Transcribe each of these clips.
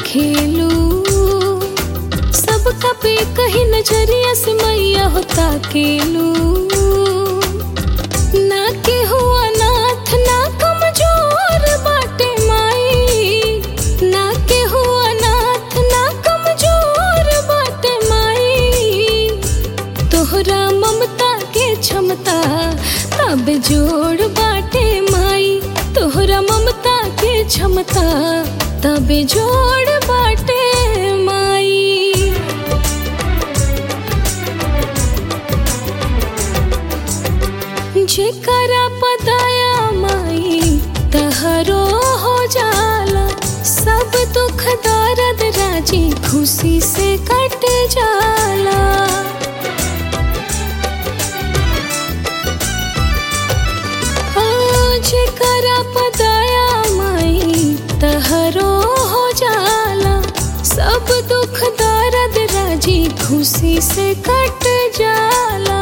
खेलू सबका पे कहीं नजरिया से मैया होता केलू ना के हुआ नाथ ना कमजोर बाटे माई ना के हुआ नाथ ना कमजोर बाटे माई तोहरा ममता के क्षमता तब जोड़ बाटे माई तोहरा ममता के क्षमता तब जोड़ बाटे माई जेकरा पदाया माई तहरो हो जाला सब दुख दर्द राजी खुशी से कट जाला ओ जेकरा पदाया माई तहरो हो जाला सब दुख दर्द राजी खुशी से कट जाला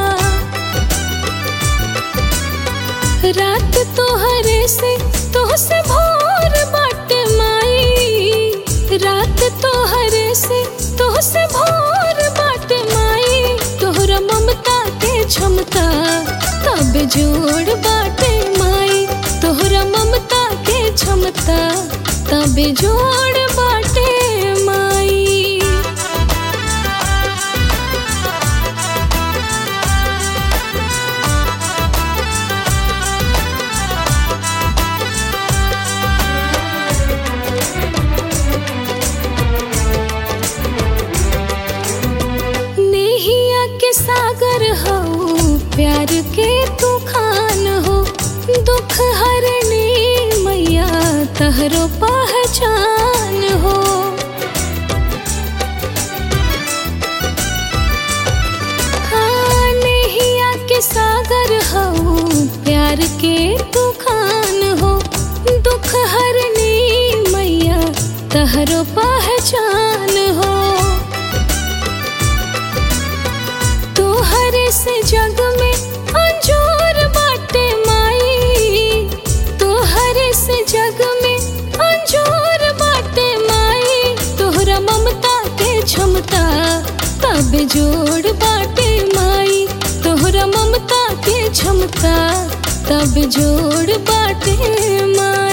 रात तोहरे से तोह से भोर बाट माई रात तोहरे से तोह से भोर बाट माई तोहरा ममता के क्षमता तब जोड़ बाटे माई तोहरा ममता के क्षमता तब जोड़ बाटे माई नेहिया के सागर हो प्यार के तूफान हो दुख हरने मैया तहरो पहचान हो हाँ, नेहिया के सागर हो प्यार के तूफान हो दुख हरने मैया तहरो पहचान हो तोहरे से जग में अंजोर बाटे माई तोहरे से जग में अंजोर बाटे माई तोहरा ममता के क्षमता तब जोड़ बाटे माई तोहरा ममता के क्षमता तब जोड़ बाटे माई